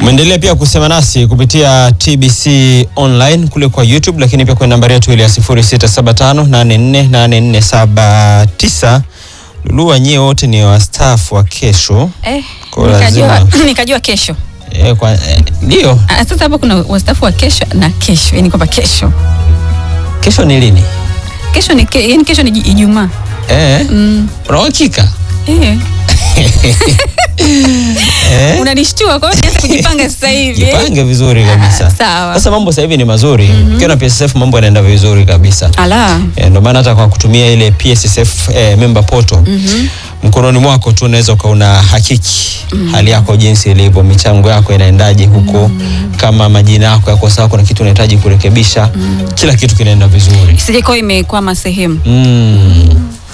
Umeendelea pia kusema nasi kupitia TBC online kule kwa YouTube, lakini pia kwenye nambari yetu ile ya 0675848479. Lulu, nyie wote ni wastaafu wa kesho. Eh, Kwa nikajua, lazima- nikajua kesho. Eh, kwa eh, ndio Ah, Sasa hapo kuna wastaafu wa kesho na kesho, yani kwamba kesho kesho ni lini? kesho ni ke, yani kesho ni Iji- Ijumaa. Eh, Mm. una uhakika? Eh, Eh, unanishtua kwa hiyo nianze kujipanga sasa hivi. eh? jipange vizuri kabisa. Ah, sawa. Sasa mambo sasa hivi ni mazuri. Ukiwa na PSSF mambo yanaenda vizuri kabisa. Ala. Eh, ndio maana hata kwa kutumia ile PSSF eh, member portal mkononi mwako tu unaweza ukauna hakiki hali yako jinsi ilivyo, michango yako inaendaje huko, kama majina yako yako sawa, kuna kitu unahitaji kurekebisha, kila kitu kinaenda vizuri. Isije kwa imekwama sehemu. Mm.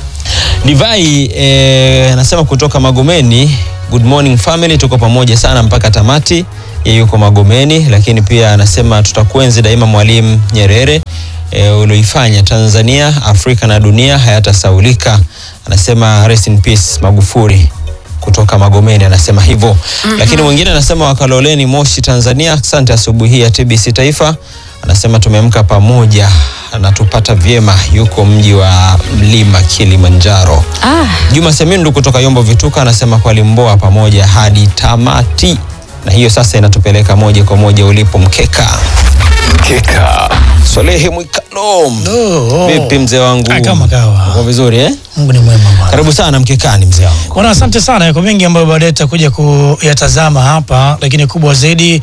Divai eh, anasema kutoka Magomeni, good morning family, tuko pamoja sana mpaka tamati. Yeye yuko Magomeni, lakini pia anasema tutakuenzi daima Mwalimu Nyerere eh, ulioifanya Tanzania, Afrika na dunia hayatasaulika. Anasema rest in peace Magufuli kutoka Magomeni anasema hivyo. Lakini mwingine anasema wakaloleni Moshi Tanzania, asante asubuhi hii ya TBC Taifa. Anasema tumeamka pamoja na tupata vyema, yuko mji wa mlima Kilimanjaro. Ah, Juma Semindu kutoka Yombo Vituka anasema kwa Limboa pamoja hadi tamati, na hiyo sasa inatupeleka moja kwa moja ulipo mkeka. Mkeka. Swalehe Mwikalom, Oh, vipi mzee wangu? Ah, kama kawa. Uko vizuri eh? Mungu ni mwema bwana. Karibu sana mkekani mzee wangu. Bwana, asante sana. Yako mengi ambayo baadaye tutakuja kuyatazama hapa, lakini kubwa zaidi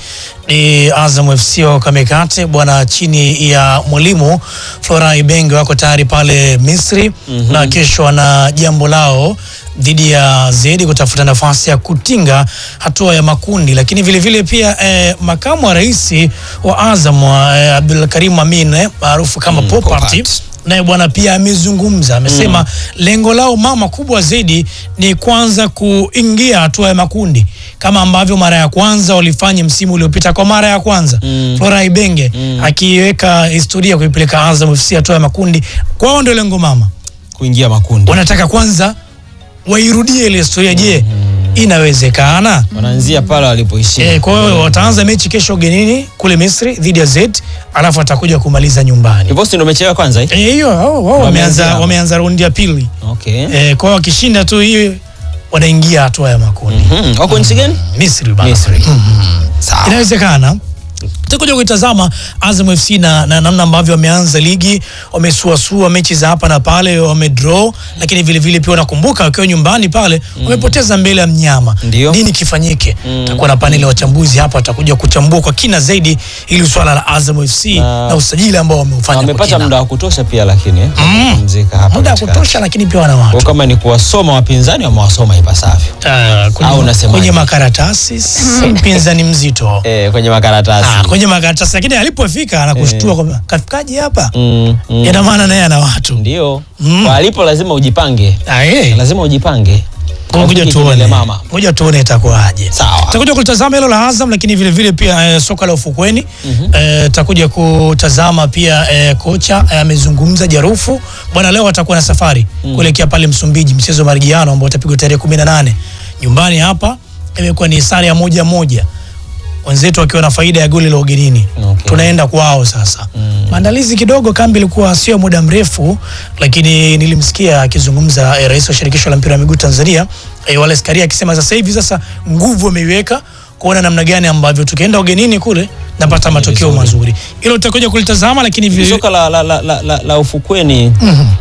ni Azam FC wa Kamekate bwana, chini ya mwalimu Flora Ibenge wako tayari pale Misri na kesho wana jambo lao dhidi ya Zedi kutafuta nafasi ya kutinga hatua ya makundi, lakini vile vile pia eh, makamu wa rais wa Azam eh, Abdul Karim Amin eh, maarufu kama Mm, Popat Popat. naye bwana pia amezungumza, amesema lengo lao mama kubwa zaidi ni kwanza kuingia hatua ya makundi kama ambavyo mara ya kwanza walifanya msimu uliopita kwa mara ya kwanza Mm. Flora Ibenge akiweka historia kuipeleka Azam FC hatua ya makundi. Kwao ndio lengo mama, Kuingia makundi. wanataka kwanza wairudie ile historia. Je, inawezekana? Wanaanzia pale walipoishia. Eh, kwa hiyo wataanza mechi kesho ugenini kule Misri dhidi ya Z, alafu watakuja kumaliza nyumbani. Hivyo si ndio mechi ya kwanza eh? Eh, hiyo wao wao Wameanza wameanza hapo. wameanza raundi ya pili. Okay. Eh, kwa hiyo wakishinda tu hii wanaingia hatua ya makundi. Mhm. Wako nchi gani? Misri bana. Misri. Sawa. Inawezekana. Tutakuja kuitazama Azam FC na, na namna ambavyo wameanza ligi, wamesuasua mechi za hapa na pale, wamedraw, lakini vile vile pia unakumbuka wakiwa nyumbani pale wamepoteza mbele ya mnyama. Ndio. Nini kifanyike? Tutakuwa na paneli ya wachambuzi hapa, watakuja kuchambua kwa kina zaidi ili swala la Azam FC Na- na, usajili ambao wameufanya kwa Wamepata kina. muda wa kutosha pia lakini eh. Kupumzika hapa muda wa katikati. kutosha, lakini pia wana watu Kwa kama ni kuwasoma wapinzani wamewasoma ipasavyo. Ah, kwenye, Au unasemaje? kwenye makaratasi si mpinzani mzito Eh, kwenye makaratasi. ah, kwenye makaratasi, lakini alipofika anakushtua kwamba kafikaje hapa Mm, mm. ina maana naye ana watu Ndio. Mm. Kwa alipo lazima ujipange. Ah, eh. Lazima ujipange. Ngoja Rafiki tuone, kilele mama. ngoja tuone itakuwaje. Sawa. Tutakuja kutazama hilo la Azam, lakini vile vile pia eh, soka la ufukweni eh, tutakuja kutazama pia eh, kocha eh, amezungumza Jarufu bwana, leo atakuwa na safari kuelekea pale Msumbiji, mchezo wa marejeano ambao utapigwa tarehe 18 nyumbani hapa. Imekuwa ni sare ya moja moja, wenzetu wakiwa na faida ya goli la ugenini. Okay. Tunaenda kwao sasa. Maandalizi kidogo, kambi ilikuwa sio muda mrefu, lakini nilimsikia akizungumza eh, rais wa shirikisho la mpira wa miguu Tanzania eh, Wallace Karia akisema sasa hivi sasa nguvu ameiweka kuona namna gani ambavyo tukienda ugenini kule napata matokeo vizuri. mazuri. Hilo tutakuja kulitazama, lakini vile Soka la, la, la, la, la, la ufukweni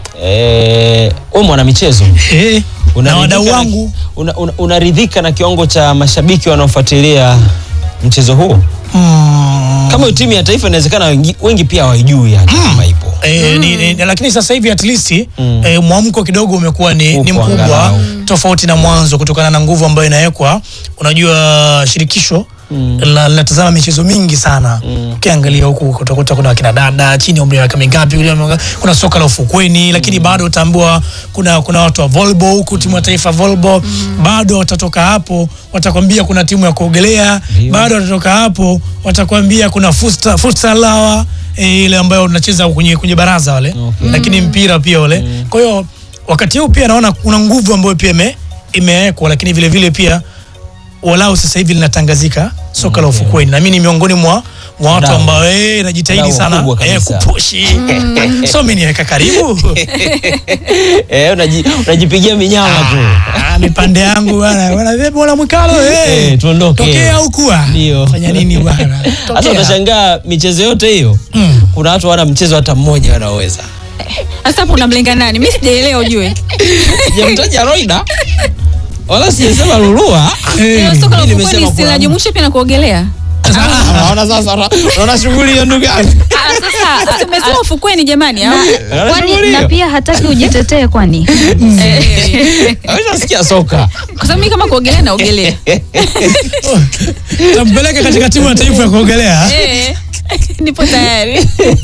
eh, wewe mwana michezo eh, na Unaridhika wadau na- wangu una- una- unaridhika na kiwango cha mashabiki wanaofuatilia mchezo huo? mm, Kama hiyo timu ya taifa inawezekana wengi, wengi pia hawaijui yani kama ipo. E, ni, ni, lakini sasa hivi at least Mm. e, mwamko kidogo umekuwa ni, ni Upo mkubwa angalau. tofauti na mwanzo kutokana na nguvu ambayo inawekwa. Unajua shirikisho la- linatazama michezo mingi sana. Ukiangalia huku utakuta kuna wakina dada chini ya umri wa miaka mingapi, ule wa- kuna soka la ufukweni, lakini bado utaambua kuna kuna watu wa volleyball huku, timu ya taifa volleyball bado watatoka hapo watakwambia kuna timu ya kuogelea, Ndio. bado watatoka hapo watakwambia kuna futsal futsal hawa e, ile ambayo unacheza kwenye, kwenye baraza wale Okay. lakini mpira pia ule. Kwa hiyo wakati huu pia naona kuna nguvu ambayo pia ime, imewekwa, lakini vile vile pia walau sasa hivi linatangazika soka la ufukweni, na mimi ni miongoni mwa mwa watu Wadau. ambao eh, najitahidi Wadau sana wakubwa eh, kabisa. kupushi so mimi niweka karibu Eh, unaji- unajipigia minyama tu. Ah, mipande yangu bwana bwana vipi bwana Mwikalo eh Eh, tuondoke. tokea huku ah. Ndio. fanya nini bwana Sasa Tokea. utashangaa michezo yote hiyo Mm. kuna watu wana mchezo hata mmoja wanaoweza. Sasa hapo unamlenga nani? Mimi sijaelewa ujue. Sijamtaja Roida wala sijasema Lulua. Hiyo soka la Mimi ufukweni nimesema si kuna- linajumuisha pia na kuogelea. Ah, Unaona sasa, unaona shughuli hiyo ndugu yangu. Ah, sasa tumesema ufukweni jamani au? Unaona shughuli kwani na hiyo? pia hataki ujitetee kwani Eh, Hawajasikia soka. Kwa sababu mimi kama kuogelea naogelea. tampeleka katika timu ya taifa ya kuogelea Eh, Nipo tayari.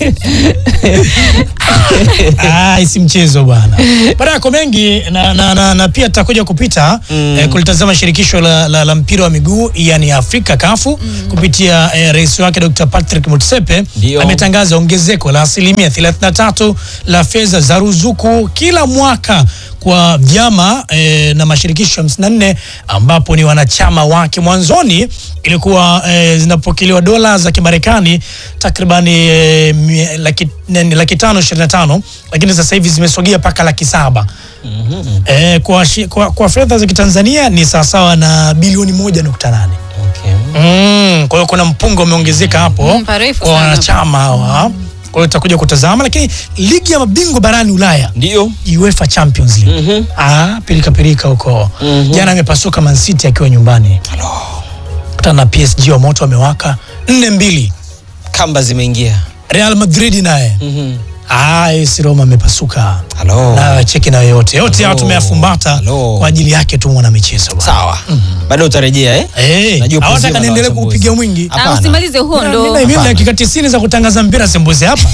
Ah, isi mchezo bwana. Baada yako mengi na, na, na, na pia tutakuja kupita mm. eh, kulitazama shirikisho la, la, la mpira wa miguu yani Afrika kafu mm. kupitia eh, rais wake Dr. Patrick Motsepe Ndio. ametangaza ongezeko la asilimia 33 la fedha za ruzuku kila mwaka kwa vyama eh, na mashirikisho 54 ambapo ni wanachama wake. Mwanzoni ilikuwa eh, zinapokelewa dola za Kimarekani takribani eh, mie- laki, nene- laki tano ishirini na tano lakini sasa hivi zimesogea mpaka laki saba eh, kwa, shi- kwa, kwa fedha za Kitanzania ni sawasawa na bilioni moja nukta nane. Okay. Mm, kwa hiyo kuna mpungo umeongezeka hapo Mm, parefu kwa sana. wanachama hawa. Kwa hiyo tutakuja kutazama, lakini ligi ya mabingwa barani Ulaya Ndio. UEFA Champions League. Mhm. Ah, pilika pilika huko. Mhm. Jana amepasuka Man City akiwa nyumbani. Kutana na PSG wa moto wamewaka 4-2. Kamba zimeingia. Real Madrid naye. Mhm. Ah, AS Roma amepasuka. Halo. Na cheki na yote. Yote hao Hello. tumeyafumbata Hello. kwa ajili yake tu mwana michezo bwana. Sawa. Baadaye utarejea eh? Eh, Najua hawataka kuzima na niendelee wachambuzi. kupiga mwingi. Ah, Hapana. usimalize huo ndo. Mimi mimi Hapana. dakika 90 za kutangaza mpira sembuze hapa.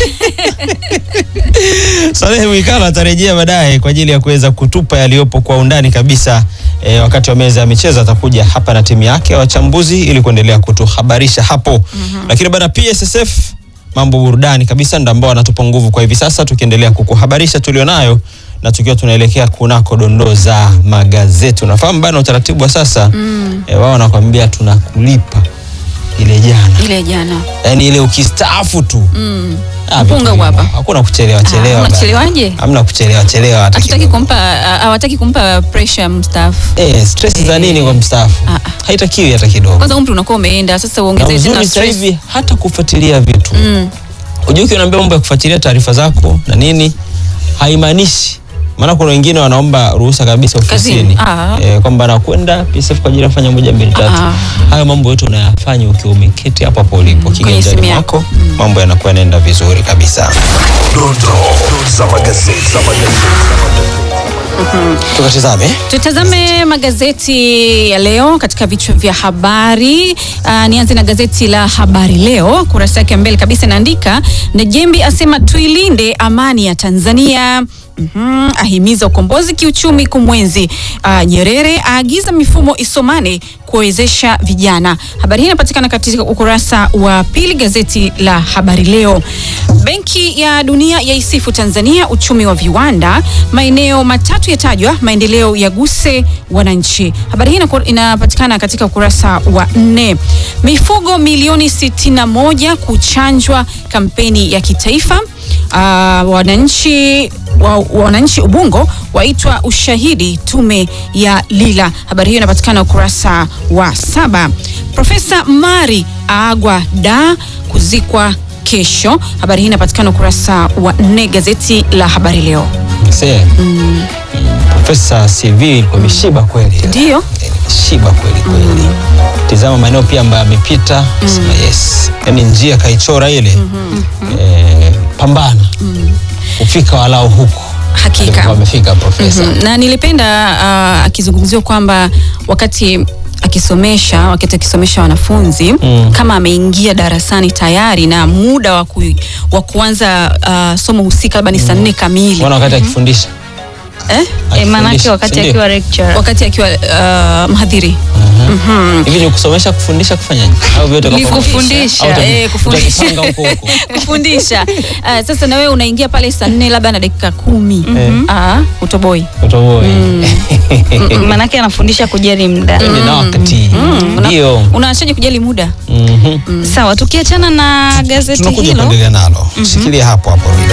Salehe Mwikalo atarejea baadaye kwa ajili ya kuweza kutupa yaliyopo kwa undani kabisa. E, wakati wa meza ya michezo atakuja hapa na timu yake ya wachambuzi ili kuendelea kutuhabarisha hapo. Lakini bana PSSF mambo burudani kabisa ndio ambao wanatupa nguvu kwa hivi sasa, tukiendelea kukuhabarisha tulionayo na tukiwa tunaelekea kunako dondoo za magazeti. Unafahamu bana utaratibu wa sasa mm. E, wao wanakwambia tunakulipa ile jana, Ile jana. yaani ile ukistaafu tu Mm. Ah, Mpunga vitu hapa. hivyo. Hakuna kuchelewa chelewa. Ah, bana. unachelewaje? Hamna kuchelewa chelewa hata Hatutaki kidogo. kumpa ah, hawataki kumpa pressure mstaafu. Eh, stress za nini kwa mstaafu? Ah, ah. Haitakiwi hata kidogo. Kwanza umri unakuwa umeenda, sasa Na uongeze tena uzuri sasa stress. hivi hata kufuatilia vitu. Mm. Unajua ukiwa unaambia mambo ya kufuatilia taarifa zako na nini haimaanishi maana kuna wengine wanaomba ruhusa kabisa ofisini Kazini. Ah. eh, kwamba nakwenda PSF kwa ajili ya kufanya moja mbili tatu. Ah. Hayo mambo yote unayafanya ukiwa umeketi hapo hapo ulipo kiganjani simu yako. mwako, mambo yanakuwa yanaenda vizuri kabisa. Dondoo za magazeti. Za magazeti. Tukatizame Tutazame magazeti ya leo katika vichwa vya habari. Uh, nianze na gazeti la Habari Leo, kurasa yake ya mbele kabisa inaandika Najembi asema tuilinde amani ya Tanzania. Mhm, ahimiza ukombozi kiuchumi kumwenzi. Uh, Nyerere aagiza mifumo isomane kuwezesha vijana. Habari hii inapatikana katika ukurasa wa pili gazeti la Habari Leo. Benki ya Dunia yaisifu Tanzania uchumi wa viwanda. Maeneo matatu yatajwa maendeleo yaguse wananchi. Habari hii inaku- inapatikana katika ukurasa wa nne. Mifugo milioni 61 kuchanjwa kampeni ya kitaifa. Uh, wananchi wa, wananchi Ubungo waitwa ushahidi tume ya Lila. Habari hiyo inapatikana ukurasa wa saba. Profesa Mari aagwa da kuzikwa kesho. Habari hii inapatikana ukurasa wa nne gazeti la Habari Leo. Msee. Profesa CV ilikuwa imeshiba kweli. Ndio. Eh, Imeshiba kweli kweli. Tizama maeneo pia ambayo amepita, sema yes. Yaani njia kaichora ile. Eh, pambana. Ufika walau huko. Hakika. Alikuwa amefika profesa. Mhm. na nilipenda uh, akizungumziwa kwamba wakati akisomesha wakati akisomesha wanafunzi Mm. kama ameingia darasani tayari na muda wa, ku, wa kuanza uh, somo husika labda ni saa nne kamili Mbona wakati akifundisha eh? E, maanake Akifundisha, wakati si ndio? akiwa lecturer. wakati akiwa uh, mhadhiri hivi ni kusomesha kufundisha kufanyaje au vyote kwa Ni pamoja? kufundisha. Au utaji- Eh, kufundisha. utajipanga huko huko kufundisha uh, sasa na wewe unaingia pale saa nne labda na dakika kumi Ah, utoboi utoboe Mm, Maanake anafundisha kujali muda. Twende na wakati Una- ndio unaachaje kujali muda Mhm. Sawa, tukiachana na gazeti tunakuja hilo kuendelea nalo shikilia hapo hapo Rida.